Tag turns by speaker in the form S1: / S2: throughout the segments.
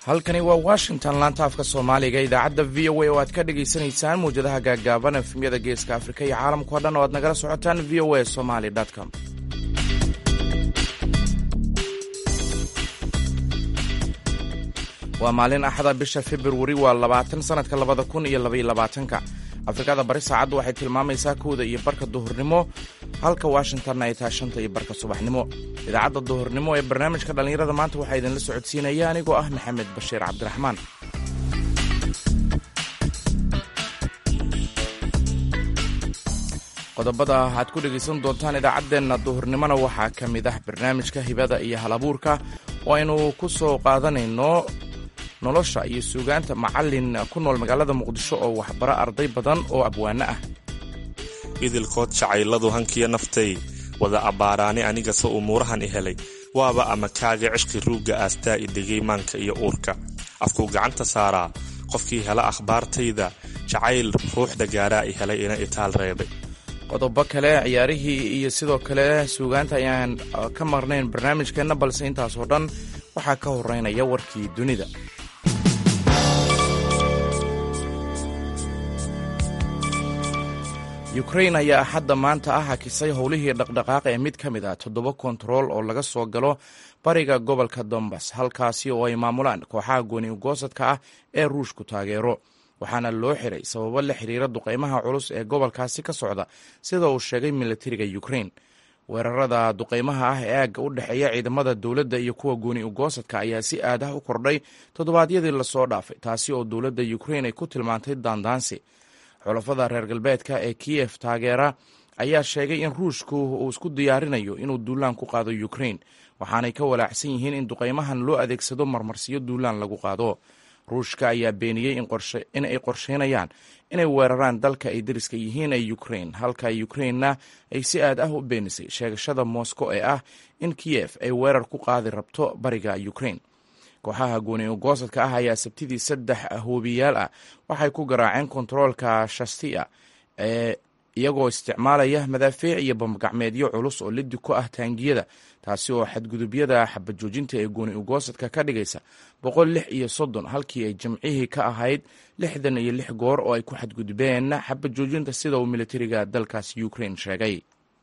S1: halkani waa washington laanta afka soomaaliga idaacadda v o a oo aad ka dhagaysanaysaan mawjadaha gaaggaaban efmyada geeska afrika iyo caalamkao dhan oo aad nagala socotaan v o a somaly com waa maalin axada bisha februari waa labaatan sanadka labada kun iyo labaiyo labaatanka afrikada bari saacaddu waxay tilmaamaysaa kowda iyo barka duhurnimo halka washingtonna ay tahay shanta iyo barka subaxnimo idaacadda duhurnimo ee barnaamijka dhallinyarada maanta waxaa idinla socodsiinaya anigoo ah maxamed bashiir cabdiraxmaan qodobada aad ku dhegaysan doontaan idaacaddeenna duhurnimona waxaa ka mid ah barnaamijka hibada iyo halabuurka oo aynu ku soo qaadanayno nolosha iyo suugaanta macallin ku nool magaalada muqdisho oo waxbaro arday badan oo abwaano ah
S2: idilkood jacayladu hankiya naftay wada abbaaraani anigase umuurahan i helay waaba ama kaaga cishqi ruugga aastaa i dhegay maanka iyo uurka afkuu gacanta saaraa qofkii hela akhbaartayda jacayl ruuxda gaaraa i helay ina itaal reebay
S1: qodobo kale ciyaarihii iyo sidoo kale suugaanta ayaan ka marnayn barnaamijkeenna balse intaasoo dhan waxaa ka horeynaya warkii dunida ukrain ayaa axadda maanta ah hakisay howlihii dhaqdhaqaaq ee mid ka mid ah toddoba kontarool oo laga soo galo bariga gobolka dombas halkaasi oo ay maamulaan kooxaha gooni ugoosadka ah ee ruushku taageero waxaana loo xiray sababo la xiriira duqaymaha culus ee gobolkaasi ka socda sida uu sheegay militariga ukrain weerarada duqaymaha ah ee aagga u dhexeeya ciidamada dowladda iyo kuwa gooni ugoosadka ayaa si aad ah u kordhay toddobaadyadii lasoo dhaafay taasi oo dowladda ukrain ay ku tilmaantay daandaansi xulafada reer galbeedka ee kiyef taageera ayaa sheegay in ruushku uu isku diyaarinayo inuu duulaan ku qaado ukrain waxaanay ka walaacsan yihiin in duqaymahan loo adeegsado marmarsiyo duulaan lagu qaado ruushka ayaa beeniyey in ay qorsheynayaan inay weeraraan dalka ay dariska yihiin ee ukrain halka ukrainna ay si aad ah u beenisay sheegashada moscow ee ah in kiyef ay weerar ku qaadi rabto bariga ukrain kooxaha gooni ugoosadka ah ayaa sabtidii saddex hoobiyaal ah waxay ku garaaceen kontaroolka shastia ee iyagoo isticmaalaya madaafiic iyo bambagacmeedyo culus oo lidi ku ah taangiyada taasi oo xadgudubyada xabajoojinta ee gooni ugoosadka ka dhigaysa boqol lix iyo soddon halkii ay jimcihii ka ahayd lixdan iyo lix goor oo ay ku xadgudbeen xabajoojinta sida uu militariga dalkaasi ukrain sheegay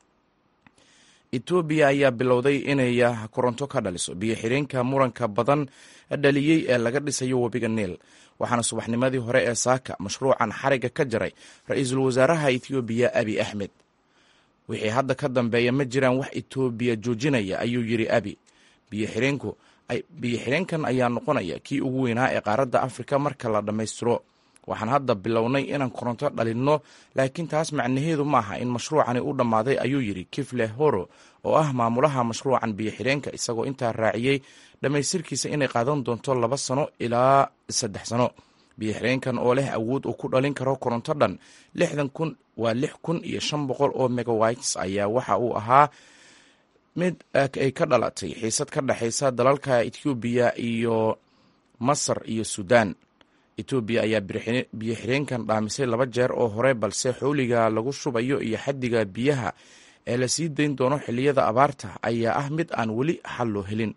S1: etoobiya ayaa bilowday inay koronto ka dhaliso biyo xireenka muranka badan dhaliyey ee laga dhisayo webiga niil waxaana subaxnimadii hore ee saaka mashruucan xariga ka jaray ra-iisul wasaaraha etoobiya abi axmed wixii hadda ka dambeeya ma jiraan wax etoobiya joojinaya ayuu yidhi abi biyoxireenku biyo xireenkan ayaa noqonaya kii ugu weynaa ee qaaradda afrika marka la dhammaystiro waxaan hadda bilownay inaan koronto dhalinno laakiin taas macnaheedu maaha in mashruucani u dhammaaday ayuu yidhi kifle horo oo ah maamulaha mashruucan biyo xireenka isagoo intaa raaciyey dhammaystirkiisa inay qaadan doonto laba sano ilaa saddex sano biyo xireenkan oo leh awood uu ku dhalin karo koronto dhan lixdan kun waa lix kun iyo shan boqol oo megawites ayaa waxa uu ahaa mid ay ka dhalatay xiisad ka dhexaysa dalalka etoobiya iyo masar iyo suudaan etoobiya ayaa biyo xireenkan dhaamisay laba jeer oo hore balse xowliga lagu shubayo iyo xaddiga biyaha ee la sii dayn doono xilliyada abaarta ayaa ah mid aan weli xal loo helin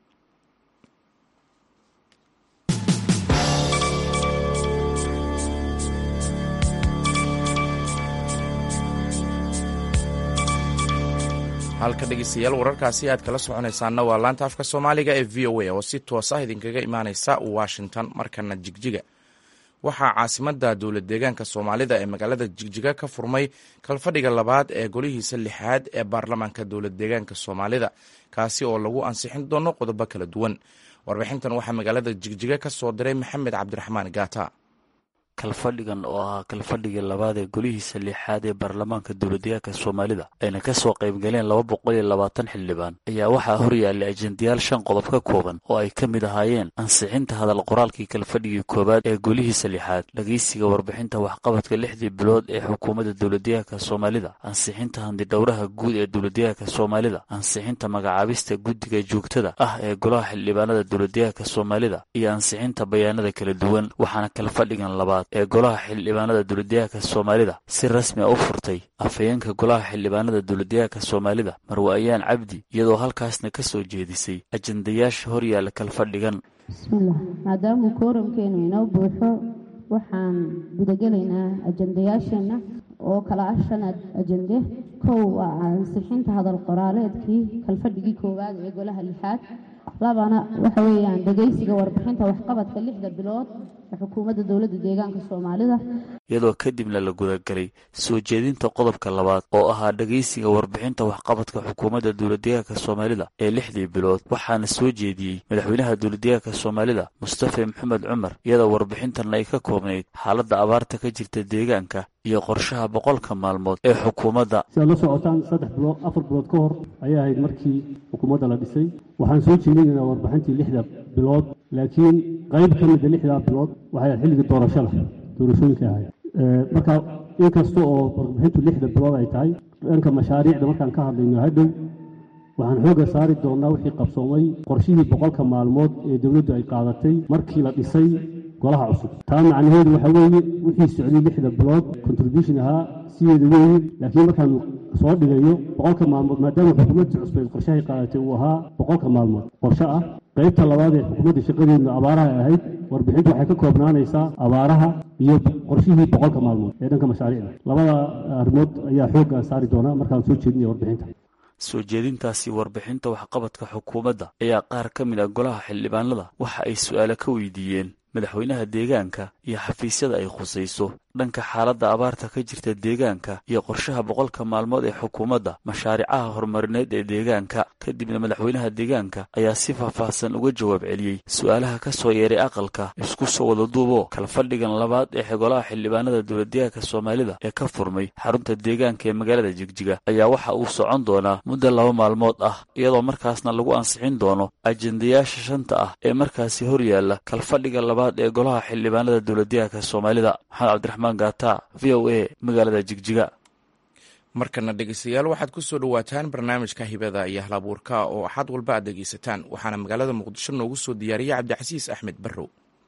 S1: halka dhegeystayaal wararkaasi aad kala soconaysaanna waa laanta afka soomaaliga ee v o a oo si toos ah idinkaga imaaneysa washington markana jigjiga waxaa caasimadda dowlad deegaanka soomaalida ee magaalada jigjiga ka furmay kalfadhiga labaad ee golihiisa lixaad ee baarlamaanka dowlad deegaanka soomaalida kaasi oo lagu ansixin doono qodobo kala duwan warbixintan waxaa magaalada jigjiga ka soo diray maxamed cabdiraxmaan gaata
S3: kalfadhigan oo ahaa kalfadhigii labaad ee golihiisa lixaad ee baarlamaanka dowladdeegaanka soomaalida ayna ka soo qaybgaleen laba boqol iyo labaatan xildhibaan ayaa waxaa horyaallay ajendayaal shan qodob ka kooban oo ay ka mid ahaayeen ansixinta hadal qoraalkii kalfadhigii koowaad ee golihiisa lixaad dhegeysiga warbixinta waxqabadka lixdii bilood ee xukuumadda dowladdeegaanka soomaalida ansixinta handidhowraha guud ee dowladdeegaanka soomaalida ansixinta magacaabista guddiga joogtada ah ee golaha xildhibaanada dowladdeegaanka soomaalida iyo ansixinta bayaanada kala duwan waxaana kalfadhigan labaad ee golaha xildhibaanada dowladdeegaanka soomaalida si rasmi a u furtay afhayeenka golaha xildhibaanada dowladdeegaanka soomaalida marwe ayaan cabdi iyadoo halkaasna ka soo jeedisay ajendayaasha horyaalla kalfadhigan
S4: bismillaah maadaamuu kooramkeenu inoo buuxo waxaan gudagelaynaa ajendayaasheenna oo kala ah shan ajende kow waa ansixinta hadal qoraaleedkii kalfadhigii koowaad ee golaha lixaad labana waxa weeyaan dhegaysiga warbixinta waxqabadka lixda bilood ee xukuumadda dowladda deegaanka soomaalida
S3: iyadoo kadibna la gudagalay soo jeedinta qodobka labaad oo ahaa dhegaysiga warbixinta waxqabadka xukuumadda dowladdeegaanka soomaalida ee lixdii bilood waxaana soo jeediyey madaxweynaha dowladdeegaanka soomaalida mustafa maxamed cumar iyadoo warbixintan ay ka koobnayd xaaladda abaarta ka jirta deegaanka iyo qorshaha boqolka maalmood ee xukuumadda
S5: si aad la socotaan saddex bilood afar bilood ka hor ayay ahayd markii xukuumadda la dhisay waxaan soo jeedinaynaa warbixintii lixda bilood laakiin qayb ka mida lixdaa bilood waxay ahayd xilligii doorashada doorashooyinka ahayd marka inkasta oo warbixintu lixda bilood ay tahay dhanka mashaariicda markaan ka hadlayno hadhow waxaan xoogga saari doonnaa wixii qabsoomay qorshihii boqolka maalmood ee dowladdu ay qaadatay markii la dhisay golaha cusub taa macnaheedu waxaa weeye wixii socday lixda bilood contribution ahaa sideeda weeye laakiin markaan soo dhigayo boqolka maalmood maadaama xukuumadda cusbeed qorshahay qaadatay uu ahaa boqolka maalmood qorshe ah qaybta labaad ee xukuumadda shaqadeedna abaaraha ahayd warbixintu waxay ka koobnaanaysaa abaaraha iyo qorshihii boqolka maalmood ee dhanka mashaariicda labada arrimood ayaa xoogga saari doonaa markaan soo jeedinaya warbixinta
S3: soo jeedintaasi warbixinta waxqabadka xukuumadda ayaa qaar ka mid a golaha xildhibaanada waxa ay su'aalo ka weydiiyeen madaxweynaha deegaanka iyo xafiisyada ay khusayso dhanka xaaladda abaarta ka jirta deegaanka iyo qorshaha boqolka maalmood ee xukuumadda mashaaricaha horumarineed ee deegaanka kadibna madaxweynaha deegaanka ayaa si faahfaahsan uga jawaab celiyey su'aalaha ka soo yeeray aqalka isku soo wada duubo kalfadhigan labaad ee golaha xildhibaanada dowladdeegaanka soomaalida ee ka furmay xarunta deegaanka ee magaalada jigjiga ayaa waxa uu socon doonaa muddo laba maalmood ah iyadoo markaasna lagu ansixin doono ajendayaasha shanta ah ee markaasi horyaalla kalfadhiga labaad ee golaha xildhibaanada dowladdeegaanka soomaalida maxamed cabdiraxmaan gaata v o a magaalada jigjiga
S1: markana dhegeystayaal waxaad ku soo dhowaataan barnaamijka hibada iyo halabuurka oo axad walba aad dhegeysataan waxaana magaalada muqdisho noogu soo diyaariyey cabdicasiis axmed barrow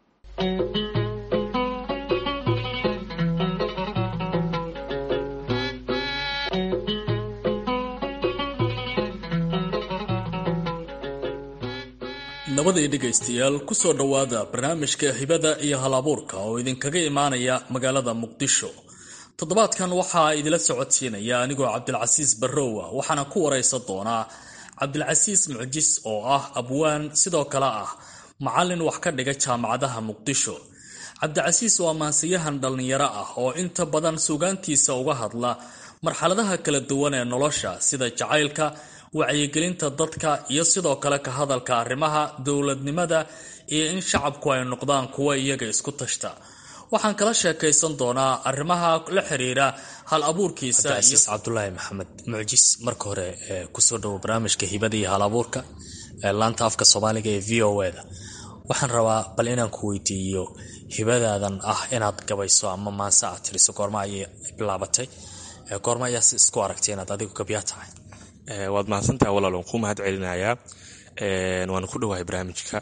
S6: nabadii dhegaystayaal ku soo dhowaada barnaamijka hibada iyo halabuurka oo idinkaga imaanaya magaalada muqdisho toddobaadkan waxaa idila socodsiinaya anigoo cabdilcasiis barrowa waxaana ku waraysan doonaa cabdilcasiis mucjis oo ah abwaan sidoo kale ah macallin wax ka dhiga jaamacadaha muqdisho cabdicasiis waa maansiyahan dhallinyaro ah oo inta badan sugaantiisa uga hadla marxaladaha kala duwan ee nolosha sida jacaylka wacyigelinta dadka iyo sidoo kale ka hadalka arrimaha dowladnimada iyo in shacabku ay noqdaan kuwa iyaga isku tashta waxaan kala sheekaysan doonaa arrimaha la xiriira hal abuurkiisa
S7: cabdicasiis cabdulaahi maxamed mucjis marka hore kusoo dhowo barnaamijka hibada iyo hal abuurka laanta afka soomaaliga ee v o da waxaan rabaa bal inaan ku weydiiyo hibadaadan ah inaad gabayso ama maanse aad tiriso goorma ayay bilaabatay goorma ayaa si isku aragtay inaad adigu gabyaa tahay
S2: waad mahadsantaha walaal waan ku mahad celinayaa waana ku dhowahay barnaamijka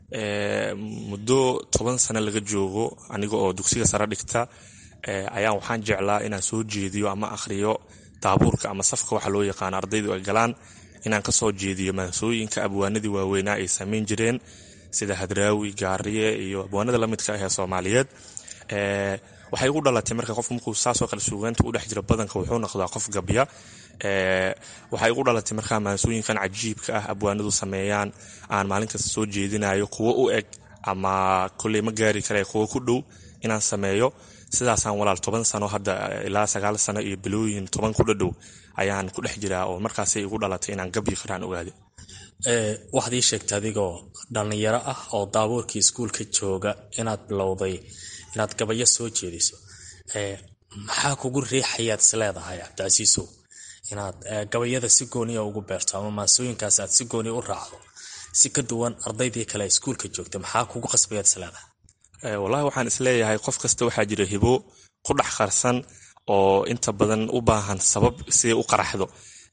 S2: muddo toban sano laga joogo aniga oo dugsiga sare dhigta ayaan waxaan jeclaa inaan soo jeediyo ama akhriyo daabuurka ama safka waxa loo yaqaano ardaydu ay galaan inaan kasoo jeediyo maansooyinka abwaanadii waaweynaa ay samayn jireen sida hadraawi gaariye iyo abwaanada lamidka ah ee soomaaliyeed waxay igu dhalatay marka qof markuu saasoo kale suugaanta u dhex jira badanka wuxuu noqdaa qof gabya waxay igu dhalatay markaa maansooyinkan cajiibka ah abwaanadu sameeyaan aan maalin kasta soo jeedinayo kuwo u eg ama koley ma gaari kare kuwo ku dhow inaan sameeyo sidaasaan walaal toban sano hadda ilaa sagaal sano iyo bilooyin toban ku dhadhow ayaan ku dhex jiraa oo markaasay igu dhalatay inaan gabyi karaan ogaade
S7: waxaad ii sheegtay adigoo dhallinyaro ah oo daabuurkii iskuulka jooga inaad bilowday inaad gabayo soo jeediso maxaa kugu riixayaad is leedahay cabdicasiisow inaad gabayada si gooniya ugu beerto ama maasooyinkaas aad si gooniya u raacdo si ka duwan ardaydii kale iskuulka joogta maxaa kugu qasbayaad is leedahay
S2: wallahi waxaan isleeyahay qof kasta waxaa jira hibo ku dhex qarsan oo inta badan u baahan sabab siday u qaraxdo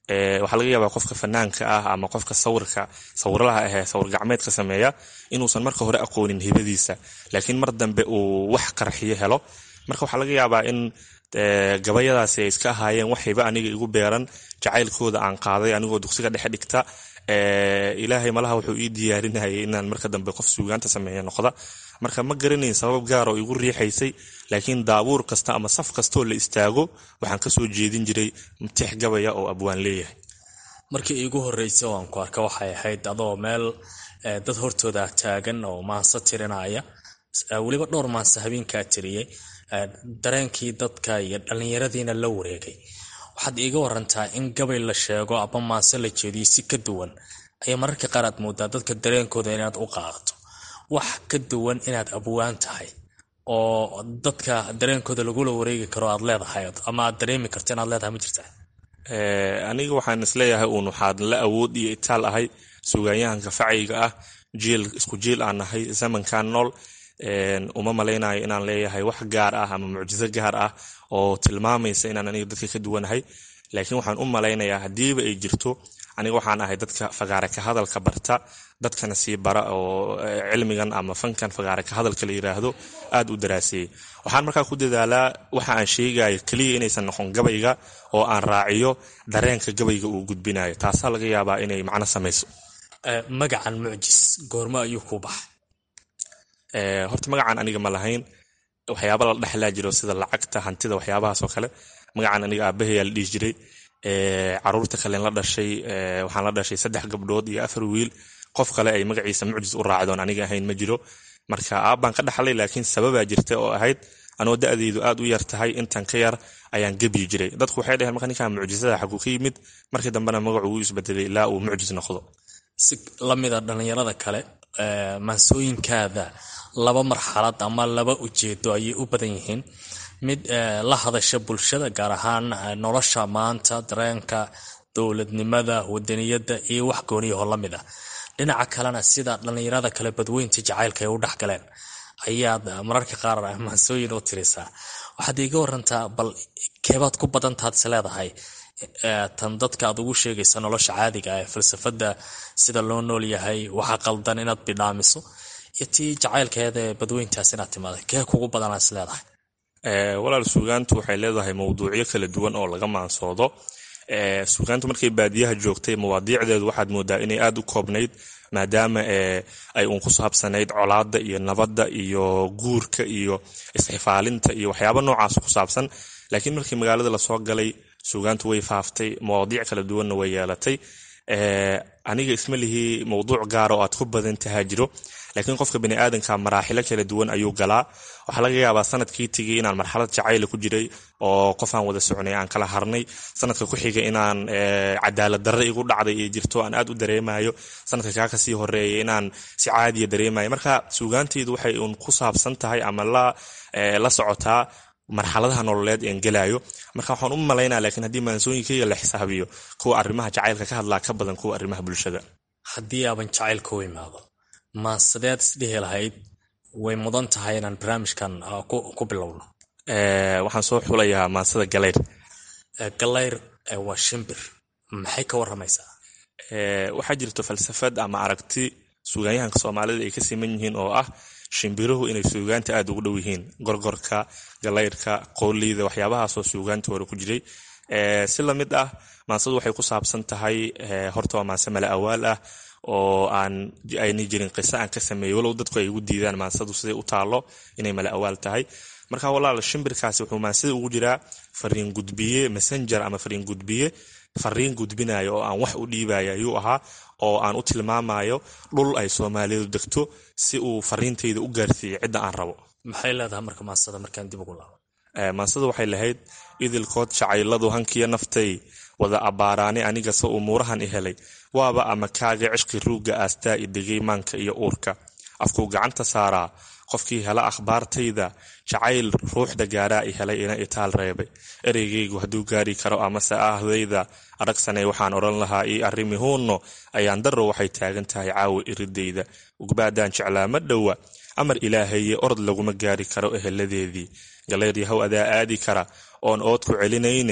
S2: waxaa laga yaabaa qofka fanaanka ah ama qofka sawirka sawirlaha ahee sawir gacmeedka sameeya inuusan marka hore aqoonin hibadiisa laakiin mar dambe uu wax qarxiyo helo marka waxaa laga yaabaa in gabayadaasi ay iska ahaayeen wax hiba aniga igu beeran jacaylkooda aan qaaday anigoo dugsiga dhexe dhigta ilaahay malaha wuxuu ii diyaarinayay inaan marka dambe qof suugaanta sameeya noqda marka ma garanayn sabab gaar oo igu riixaysay laakiin daabuur kasta ama saf kastaoo la istaago waxaan kasoo jeedin jiray tix gabaya oo abwaan leeyahay
S7: markii iigu horreysay oo aan ku arka waxay ahayd adoo meel dad hortooda taagan oo maanse tirinaya weliba dhowr maanse habeenkaa tiriyey dareenkii dadka iyo dhallinyaradiina la wareegay waxaad iiga warantaa in gabay la sheego ama maanse la jeediyo si ka duwan ayaa mararka qaar aad moodaa dadka dareenkooda inaad u qaadato wax ka duwan inaad abwaan tahay oo dadka dareenkooda lagula wareegi karo aad leedahay ama aad dareemi karto inaad leedahay ma jirtaa
S2: aniga waxaan isleeyahay uun waxaad la awood iyo itaal ahay sugaanyahanka facayga ah jiil isku jiil aan nahay zamankan nool uma malaynayo inaan leeyahay wax gaar ah ama mucjiso gaar ah oo tilmaamaysa inaan aniga dadka ka duwanahay laakiin waxaan u malaynayaa haddiiba ay jirto aniga waxaan ahay dadka fagaare ka hadalka barta dadkana sii bara oo cilmigan ama fankan fagaare ka hadalka la yiraahdo aad u daraaseeyey waxaan markaa ku dadaalaa waxa aan sheegayo keliya inaysan noqon gabayga oo aan raaciyo dareenka gabayga uu gudbinayo taasaa laga yaabaa inay macno samayso
S7: magacan mucjis goormo ayuu ku baxay
S2: horta magacan aniga ma lahayn waxyaaba la dhexlaa jiro sida lacagta hantida waxyaabahaasoo kale magacan aniga aabahayaa la dhihi jiray caruurta kalen la dhashay waxaan la dhashay saddex gabdhood iyo afar wiil qof kale ay magaciisa mucjis u raacdoon aniga ahayn ma jiro marka aabbaan ka dhaxlay laakiin sababaa jirta oo ahayd anoo da-deydu aad u yar tahay intan ka yar ayaan gebyi jiray dadku waxay dhaheen marka ninkan mucjisada xaguu ka yimid markii dambena magacu wuu isbedelay ilaa uu mucjis noqdo
S7: si lamida dhallinyarada kale maansooyinkaada laba marxalad ama laba ujeedo ayay u badan yihiin mid la hadasha bulshada gaar ahaan nolosha maanta dareenka dowladnimada wadaniyada iyo wax gooniyaho la mid ah dhinaca kalena sida dhallinyarada kale badweynta jacaylka ay u dhexgaleen ayaad mararka qaar maansooyin u tirisaa waxaad iiga warantaa bal keebaad ku badantaad is leedahay tan dadka aad ugu sheegaysa nolosha caadiga ah ee falsafada sida loo nool yahay waxa qaldan inaad bidhaamiso iyo tii jacaylkeeda ee badweyntaas inaad timaada kee kugu badanaad is leedahay
S2: walaal suugaantu waxay leedahay mawduucyo kala duwan oo laga maansoodo suugaantu markay baadiyaha joogtay mawaadiicdeedu waxaad moodaa inay aad u koobnayd maadaama ay uun ku saabsanayd colaada iyo nabadda iyo guurka iyo isxifaalinta iyo waxyaaba noocaas ku saabsan laakiin markii magaalada lasoo galay suugaantu way faaftay mawaadiic kala duwanna way yeelatay aniga isma lihii mawduuc gaara oo aad ku badan tahaa jiro laakiin qofka baniaadanka maraaxilo kala duwan ayuu galaa waxaa laga yaabaa sanadkii tegay inaan marxalad jacayla ku jiray oo qof aan wada socnay aan kala harnay sanadka ku xiga inaan cadaalad darre igu dhacday iyo jirto aan aad u dareemayo sanadka kaa kasii horeeya inaan si caadiya dareemayo marka suugaanteydu waxay uun ku saabsan tahay ama la socotaa marxaladaha nololeed een gelaayo marka waxaan u malaynaa laakiin haddii maansooyinkayga la xisaabiyo kuwa arrimaha jacaylka ka hadlaa ka badan kuwa arrimaha bulshada
S7: haddii aaban jacaylka u imaado maansadeed isdhihi lahayd way mudan tahay inaan barnaamijkan ku bilowno
S2: waxaan soo xulayaa maansada galayr
S7: galayr waa shimbir maxay ka waramaysaa
S2: waxaa jirto falsafad ama aragti suugaanyahanka soomaalida ay ka siman yihiin oo ah shimbiruhu inay suugaanta aad ugu dhow yihiin gorgorka galayrka qooleyda waxyaabahaasoo suugaanta hore ku jiray si lamid ah maansadu waxay ku saabsan tahay horta waa maanse mala awaal ah oo aan ayna jirin qiso aan ka sameeyey walow dadku ay igu diidaan maansadu siday u taalo inay mala awaal tahay marka walaal shimbirkaasi wuxuu maansada ugu jiraa fariin gudbiye messenger ama fariin gudbiye fariin gudbinayo oo aan wax u dhiibaya ayuu ahaa oo aan u tilmaamayo dhul ay soomaalidu degto si uu fariintayda u gaarsiiyo cidda aan rabo
S7: maxay leedahay marka maansada markaan dib ugu laabo
S2: maansada waxay lahayd idilkood jacayladu hankiyo naftay wada abbaaraani anigase umuurahan i helay waaba ama kaaga cishqi ruugga aastaa i degay maanka iyo uurka afkuu gacanta saaraa qofkii hela akhbaartayda jacayl ruuxda gaaraa i helay ina itaal reebay ereygaygu hadduu gaari karo amase ahdayda aragsanay waxaan odhan lahaa ii arrimi huunno ayaan darro waxay taagan tahay caawa iridayda ugbaadaan jeclaa ma dhowa amar ilaahaye orod laguma gaari karo eheladeedii galayr yahow adaa aadi kara oon ood ku celinayne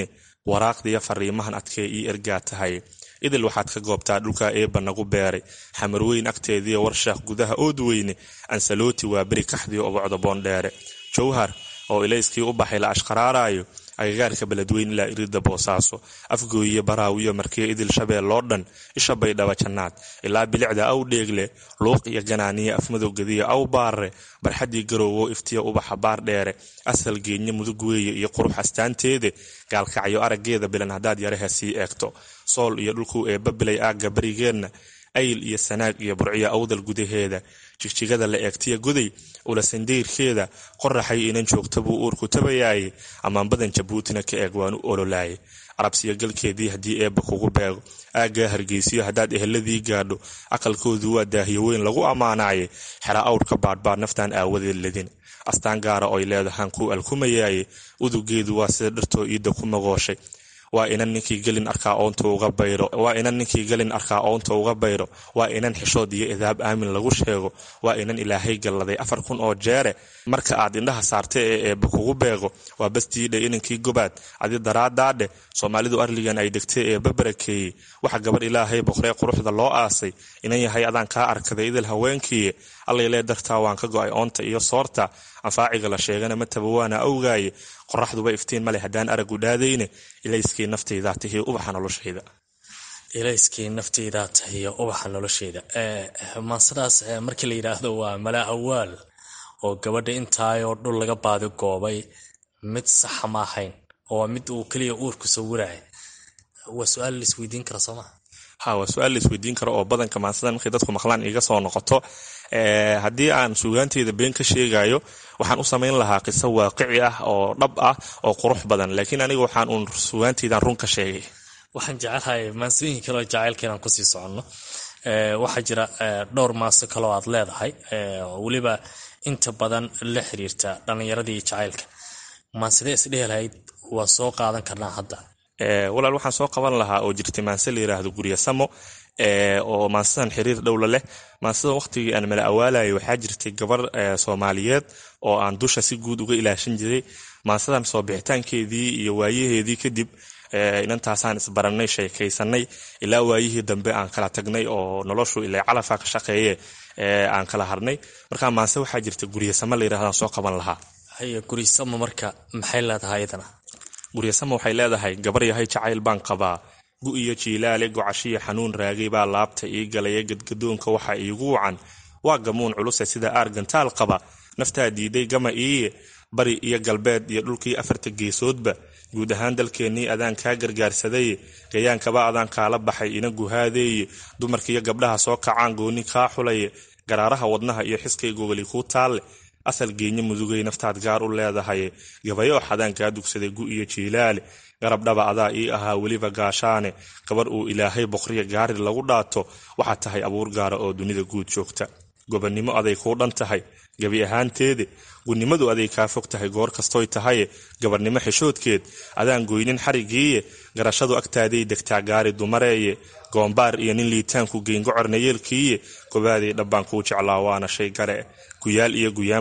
S2: waraaqdiiyo fariimahan adkee ii ergaa tahay idil waxaad ka goobtaa dhulkaa eebba nagu beeray xamarweyn agteediiyo warshaaq gudaha ood weyne ansalooti waa beri kaxdiyo obocda boondheere jowhar oo ilayskii u baxay la ashqaraaraayo agagaarka beledweyn ilaa irida boosaaso afgooyiyo baraawiyo markiyo idil shabeel loo dhan isha baydhaba jannaad ilaa bilicda aw dheegle luuq iyo ganaaniya afmadowgadiya aw baarre barxaddii garoowo iftiya ubaxa baar dheere asal geenye mudug weeye iyo qurux astaanteede gaalkacyo araggeeda bilan haddaad yaraha sii eegto sool iyo dhulkuu eebba bilay aagga barigeenna ayl iyo sanaag iyo burciya awdal gudaheeda jigjigada la eegtiya goday ulasandayrkeeda qoraxay inan joogta buu uurku tabayaaye ammaan badan jabuutina ka eeg waanu ololaaye carabsiyo galkeedii haddii eebba kugu beego aaggaa hargeysiyo haddaad eheladii gaadho aqalkoodu waa daahiyo weyn lagu ammaanaaye xera awrka baadhbaad naftaan aawadeed ladin astaan gaara oy leedahaan kuu alkumayaaye udugeedu waa sida dhartoo iidda ku magooshay waa inan ninkii gelin arkaa oonta uga bayro waa inan ninkii gelin arkaa oonta uga bayro waa inan xishood iyo idaab aamin lagu sheego waa inan ilaahay galladay afar kun oo jeere marka aad indhaha saarta ee eebba kugu beego waa bastiidhe inankii gobaad adi daraadaadhe soomaalidu arligan ay degtay eebba barakeeyey waxa gabar ilaahay boqree quruxda loo aasay inan yahay adaan kaa arkaday idil haweenkiiye allaylee dartaa waan ka go'ay oonta iyo soorta anfaaciga la sheegana mataba waana awgaaye qoraxduba iftiin male haddaan aragu dhaadayne ilayskii naftaydaa tahiy ubaxa noloshayda
S7: ilayskii naftaydaa tahiyo ubaxa noloshayda maansadaas markii la yidhaahdo waa mala awaal oo gabadha intaayoo dhul laga baadi goobay mid saxa ma ahayn oo mid uu keliya uurku sawiraya waa su-aal la isweydiin kara sooma
S2: ha waa su-aal la isweydiin karo oo badanka maansadan markay dadku maqlaan iga soo noqoto haddii aan suugaanteyda been ka sheegayo waxaan u samayn lahaa qiso waaqici ah oo dhab ah oo qurux badan laakiin aniga waxaan uun suugaanteydan run ka sheegay
S7: waxaan jecelahay maansooyin kaleo jacaylka inaan kusii soconno waxaa jira dhowr maaso kaloo aad leedahay weliba inta badan la xiriirta dhallinyaradii jacaylka maansidee isdhehi lahayd waa soo qaadan karnaa hadda
S2: walaal waxaan soo qaban lahaa oo jirtay maanse la yiraahdo gurya samo oo maansadan xiriir dhowla leh maansadan waqtigii aan mala awaalayay waxaa jirtay gabar soomaaliyeed oo aan dusha si guud uga ilaashan jiray maansadan soo bixitaankeedii iyo waayaheedii kadib inantaasaan isbarannay sheekaysanay ilaa waayihii dambe aan kala tagnay oo noloshu ila calafa ka shaqeeye aan kala harnay markaa maanse waxaa jirta guryasamo la yirahdaan soo qaban lahaa
S7: haye guryasamo marka maxay leedahay iyadana
S2: guryasamo waxay leedahay gabar yahay jacayl baan qabaa gu iyo jiilaale gocashiya xanuun raagay baa laabta ii galaya gadgadoonka waxa iigu wacan waa gamuun culuse sida aargantaal qaba naftaa diiday gama iiye bari iyo galbeed iyo dhulkii afarta geesoodba guud ahaan dalkeennii adaan kaa gargaarsadaye gayaankaba adaan kaala baxay ina guhaadeeye dumarkiiyo gabdhaha soo kacaan gooni kaa xulaye garaaraha wadnaha iyo xiskay gogoli kuu taalle asal geenye mudugay naftaad gaar u leedahaye gabayo xadaan kaa dugsaday gu iyo jiilaale garabdhaba adaa ii ahaa weliba gaashaane gabar uu ilaahay boqriya gaari lagu dhaato waxaad tahay abuur gaara oo dunida guud joogta gobannimo aday kuu dhan tahay gebi ahaanteede gunnimadu aday kaa fog tahay goor kastoy tahaye gabarnimo xishoodkeed adaan goynin xarigiiye garashadu agtaaday degtaa gaari dumareeye goombaar iyo nin liitaanku geyngocorna yeelkiiye gobaaday dhabbaan kuu jeclaa waana shay gare guyaal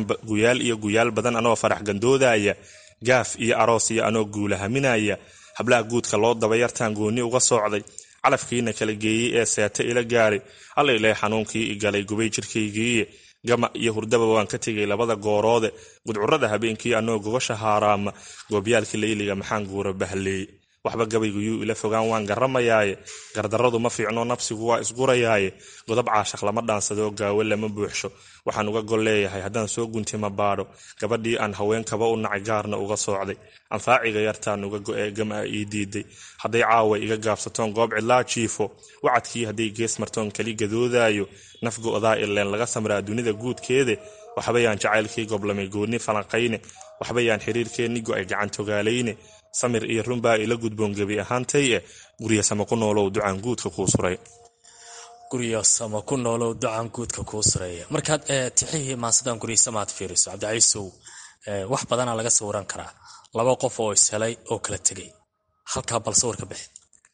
S2: iyo guyaal badan anoo farax gandoodaya gaaf iyo aroos iyo anoo guulahaminaya hablaha guudka loo daba yartaan goonni uga soocday calafkiina kala geeyey ee seeta ila gaaray allaileh xanuunkii igalay gubay jirkaygiiye gama iyo hurdaba waan ka tegay labada gooroode gudcurada habeenkii anoo gogasha haaraama goobyaalkii layliga maxaan guura bahleey waxba gabayguyuu ila fogaan waan garamayaaye gardarradu ma fiicno nabsigu waa isgurayaaye godob caashaq lama dhaansadoo gaawo lama buuxsho waxaan uga gol leeyahay haddaan soo guntima baadho gabadhii aan haweenkaba u nacay gaarna uga soocday anfaaciga yartaan uga go'ee gama ii diiday hadday caawa iga gaabsatoon goob cidlaa jiifo wacadkii hadday gees martoon keli gadoodaayo naf go'daa ileen laga samraa dunida guudkeede waxbayaan jacaylkii goblamay goonni falanqayne waxbayaan xiriirkeenni go'ay gacantogaalayne samir iyo runbaa ila gudboon gebi ahaantay e guryasama ku noolow ducaan guudka kuu suray
S7: guryasama ku noolow ducaan guudka kuu sureeya markaad tixihii maansadan guryasama aad fiiriso cabdicaiisow wax badanaa laga sawiran karaa laba qof oo ishelay oo kala tegay halkaa bal sawirka bixi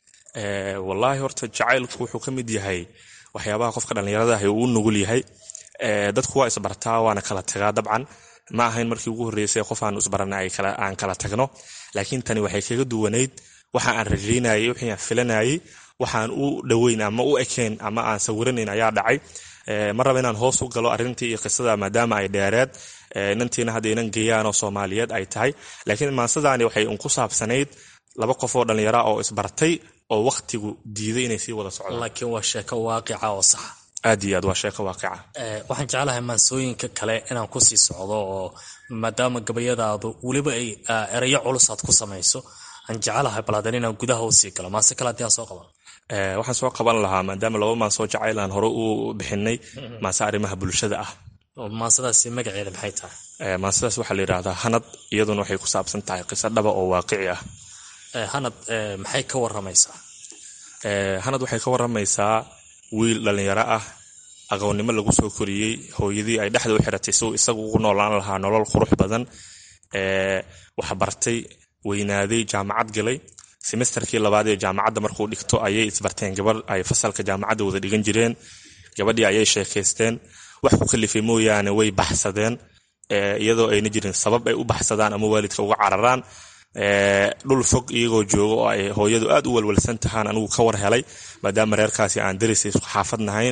S2: wallaahi horta jacaylku wuxuu ka mid yahay waxyaabaha qofka dhallinyaradaah uu u nugul yahay dadku waa isbartaa waana kala tagaa dabcan ma ahayn markii ugu horreysay qof aanu isbarana aan kala tagno laakiin tani waxay kaga duwanayd waxa aan rajaynayay wixii aan filanayay waxaan u dhoweyn ama u ekayn ama aan sawiranayn ayaa dhacay ma raba inaan hoos u galo arrintii iyo qisada maadaama ay dheereed inantiina hadda inan geeyaanoo soomaaliyeed ay tahay laakiin maansadani waxay un ku saabsanayd laba qof oo dhallinyara oo isbartay oo wakhtigu diiday inay sii wada socdaan
S7: laakiin waa sheeko waaqica oo saxa
S2: aad iyo aad waa sheeko waaqica
S7: waxaan jeclahay maansooyinka kale inaan kusii socdo oo maadaama gabayadaadu weliba ay erayo culus aad ku samayso aan jecelahay balaadan inaan gudaha usii galo maase kale haddii aan soo qaban
S2: waxaan soo qaban lahaa maadaama laba maansoo jacayl aan hore u bixinay maase arrimaha bulshada ah
S7: maansadaasi magaceeda maxay tahay
S2: maansadaas waxaa la yidhaahdaa hanad iyaduna waxay ku saabsan tahay qiso dhaba oo waaqici ah
S7: hanad maxay ka waramaysaa
S2: hanad waxay ka waramaysaa wiil dhallinyaro ah aqoonnimo lagu soo koriyey hooyadii ay dhexda u xiratay si uu isagu ugu noolaan lahaa nolol qurux badan waxbartay weynaaday jaamacad galay semesterkii labaad ee jaamacadda markuu dhigto ayay isbarteen gabadh ay fasalka jaamacadda wada dhigan jireen gabadhii ayay sheekaysteen wax ku kalifay mooyaane way baxsadeen iyadoo ayna jirin sabab ay u baxsadaan ama waalidka uga cararaan dhul fog iyagoo jooga oo ay hooyadu aad u walwalsan tahaan anigu ka war helay maadaama reerkaasi aan darisay isku xaafad nahayn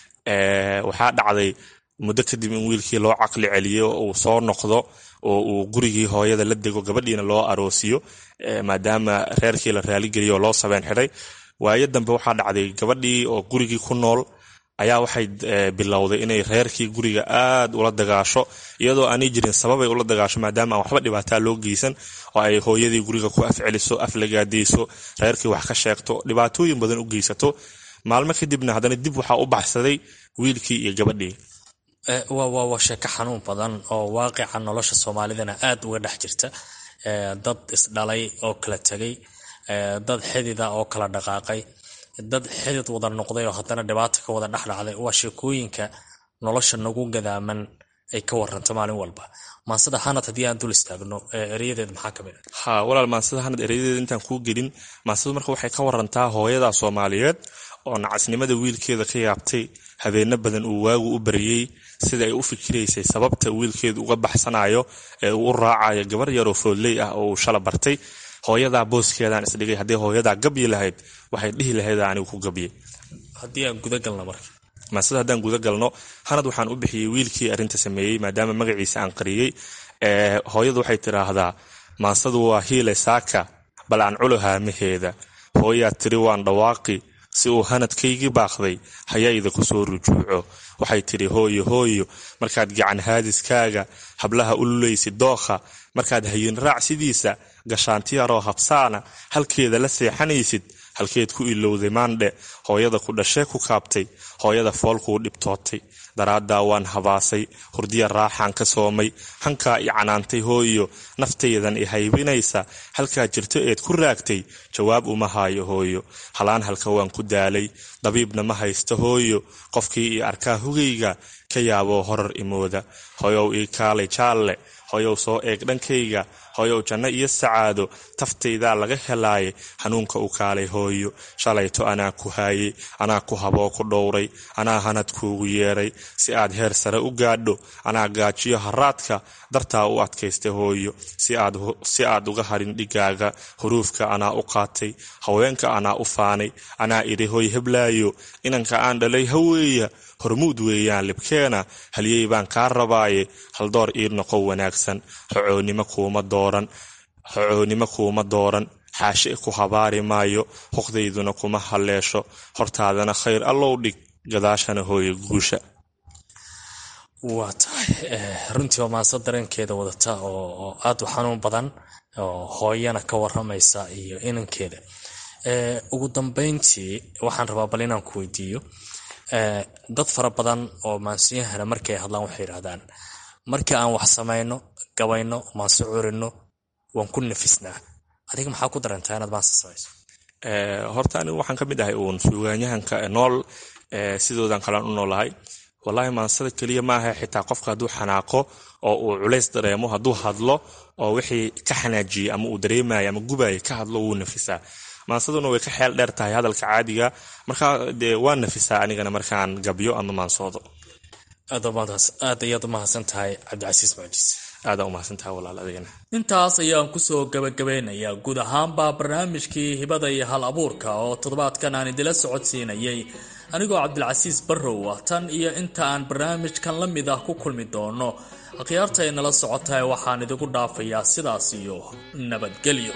S2: waxaa dhacday muddo kadib in wiilkii loo caqli celiyo uu soo noqdo oo uu gurigii hooyada la dego gabadhiina loo aroosiyo maadaama reerkii la raaligeliyo oo loo sabeen xidhay waayo dambe waxaa dhacday gabadhii oo gurigii ku nool ayaa waxay bilowday inay reerkii guriga aad ula dagaasho iyadoo aanay jirin sababay ula dagaasho maadaama aan waxba dhibaataa loo geysan oo ay hooyadii guriga ku afceliso aflagaadayso reerkii wax ka sheegto dhibaatooyin badan u geysato maalmo kadibna haddana dib waxaa u baxsaday wiilkii iyo gabadhii
S7: waa sheeko xanuun badan oo waaqica nolosha soomaalidana aad uga dhex jirta dad isdhalay oo kala tegay dad xidida oo kala dhaqaaqay dad xidid wada noqday oo haddana dhibaata ka wada dhexdhacday waa sheekooyinka nolosha nagu gadaaman ay ka waranto maalin walba maansada hanad haddii aan dul istaagno ereyadeed maxaa ka mid a
S2: ha walaal maansada hanad ereyadeeda intaan kuu gelin maansadu marka waxay ka warantaa hooyada soomaaliyeed oo nacasnimada wiilkeeda ka yaabtay habeenno badan uu waagu u baryey sida ay u fikiraysay sababta wiilkeedu uga baxsanayo ee uu u raacayo gabar yaroo foodley ah oo uu shala bartay hooyadaa booskeedaan isdhigay haddii hooyadaa gabyi lahayd waxay dhihi lahayd anigu ku gabyay
S7: haddii aan gudagalno marka
S2: maasada haddaan guda galno hanad waxaan u bixiyey wiilkii arrinta sameeyey maadaama magaciisa aan qariyey hooyadu waxay tidhaahdaa maansadu waa hiile saaka bal aan culo haamaheeda hooyaa tiri waan dhawaaqi si uu hanadkaygii baaqday hayayda ku soo rujuuco waxay tidhi hooyo hooyo markaad gacan haadiskaaga hablaha u lulaysid dookha markaad hayin raac sidiisa gashaantiyaroo habsaana halkeeda la seexanaysid halkeed ku ilowday maandhe hooyada ku dhashee ku kaabtay hooyada foolkuu dhibtootay daraaddaa waan habaasay hurdiya raaxaan ka soomay hankaa i canaantay hooyo naftaydan i haybinaysa halkaa jirto eed ku raagtay jawaab uma haayo hooyo halaan halka waan ku daalay dabiibna ma haysta hooyo qofkii ii arkaa hugayga ka yaaboo horar imooda hoyow ii kaalay jaalle hoyow soo eeg dhankayga hoyow janno iyo sacaado taftaydaa laga helaaye hanuunka u kaalay hooyo shalayto anaa ku haayey anaa ku haboo ku dhowray anaa hanad kuugu yeedhay si aad heer sare u gaadho anaa gaajiyo haraadka dartaa u adkaystay hooyo si aad uga harin dhigaaga huruufka anaa u qaatay haweenka anaa u faanay anaa idhi hoy heblaayo inanka aan dhalay haweeya hormuud weeyaan libkeena halyey baan kaa rabaaye haldoor ii noqo wanaagsan xocoonnimo kuuma dooran xocoonnimo kuuma dooran xaashe ku habaari maayo hoqdayduna kuma halleesho hortaadana khayr allow dhig gadaashana hooye guusha
S7: waa tahay runtii waa maanse dareenkeeda wadata oo aad u xanuun badan oo hooyana ka waramaysa iyo inankeeda ugu dambeyntii waxaan rabaa bal inaan ku weydiiyo dad fara badan oo maansiyahana markay hadlaan waxay yidhahdaan markii aan wax samayno gabayno maanse curino waan ku nafisnaa adiga maxaa ku dareentaa inaad maanse samayso
S2: horta anigu waxaan ka mid ahay uun suugaanyahanka nool sidoodan kalean u noolahay wallaahi maansada keliya maaha xitaa qofka hadduu xanaaqo oo uu culays dareemo hadduu hadlo oo wixii ka xanaajiyey ama uu dareemaya ama gubaya ka hadlo wuu nafisaa maansaduna way ka xeel dheer tahay hadalka caadiga markaa dee waa nafisaa anigana markaan gabyo ama maansoodo
S7: aad ayaad u mahadsan tahay cabdicasiis mucjiis
S2: aadaa umahadsantaha walaal adigana
S6: intaas ayaan kusoo gabagabeynayaa guud ahaanba barnaamijkii hibada iyo hal abuurka oo toddobaadkan aan idila socodsiinayay anigoo cabdilcasiis barrow ah tan iyo inta aan barnaamijkan la mid ah ku kulmi doono akhyaarta ay nala socotae waxaan idigu dhaafayaa sidaas iyo nabadgelyo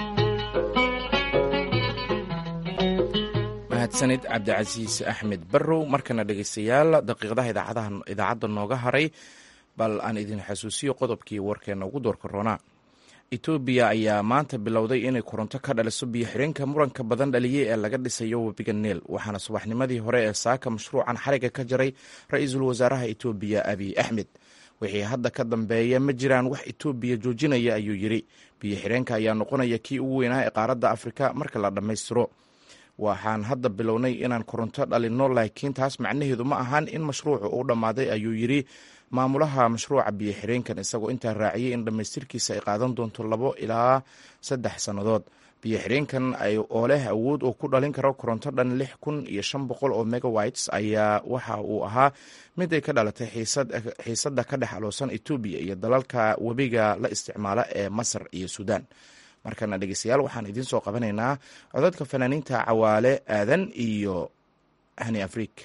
S1: mahadsanid cabdicasiis axmed barrow markana dhegeystayaal daqiiqadaha idaacadda nooga haray bal aan idin xasuusiyo qodobkii warkeena ugu doorka roonaa etoobiya ayaa maanta bilowday inay koronto ka dhaliso biyo xireenka muranka badan dhaliyey ee laga dhisayo webiga neel waxaana subaxnimadii hore ee saaka mashruucan xariga ka jaray ra-iisul wasaaraha etoobiya abiy axmed wixii hadda ka dambeeya ma jiraan wax etoobiya joojinaya ayuu yidhi biyo xireenka ayaa noqonaya kii ugu weynaa ee qaaradda afrika marka la dhammaystiro waxaan hadda bilownay inaan koronto dhalinno laakiin taas macnaheedu ma ahan in mashruucu uu dhammaaday ayuu yidhi maamulaha mashruuca biyo xireenkan isagoo intaa raaciyey in dhammaystirkiisa ay qaadan doonto labo ilaa saddex sannadood biyo xireenkan oo leh awood uu ku dhalin karo koronto dhan lix kun iyo shan boqol oo megawites ayaa waxa uu ahaa mid ay ka dhalatay xiisadda ka dhex aloosan etoobiya iyo dalalka webiga la isticmaala ee masar iyo suudaan markana dhegeystayaal waxaan idiin soo qabanaynaa codadka fanaaniinta cawaale aadan iyo hani afriik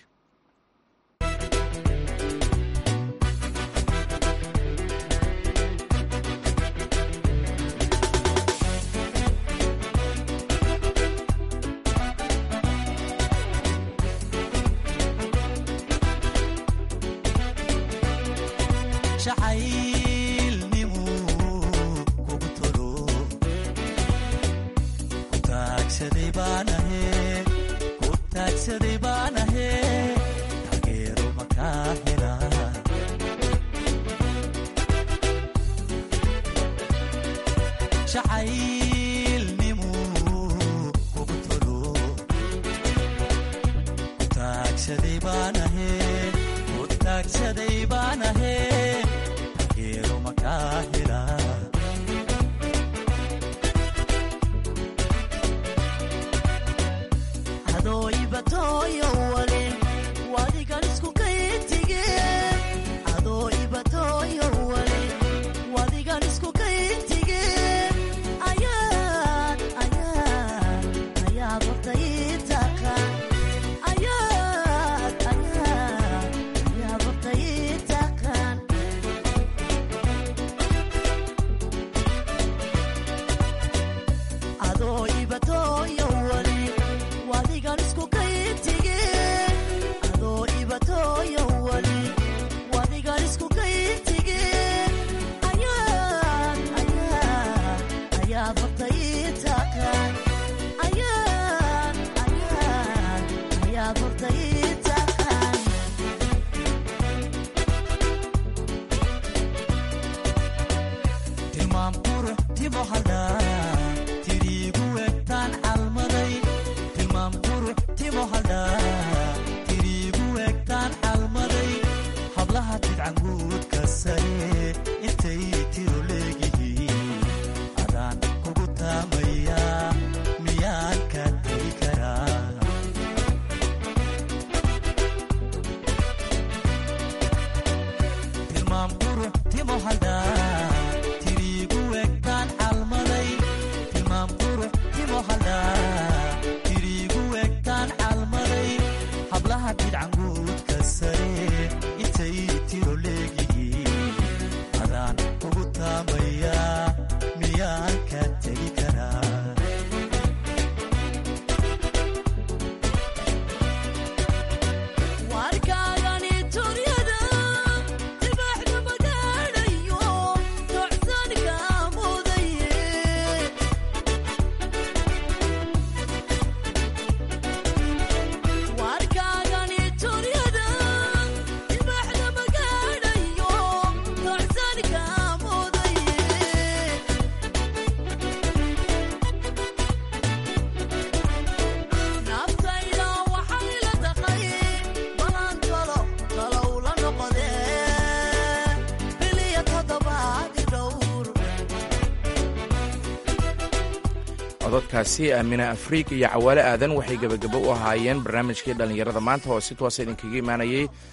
S1: cododkaasi aamina afriik iyo cawaale aadan waxay gebagabo u ahaayeen barnaamijkii dhallinyarada maanta oo si toosa idinkaga imaanayay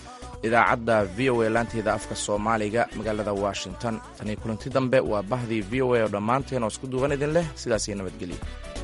S1: idaacadda v o a laanteeda afka soomaaliga magaalada washington tanii kulanti dambe waa bahdii v o a oo dhammaanteen oo isku duuban idin leh sidaas iyo nabadgelyo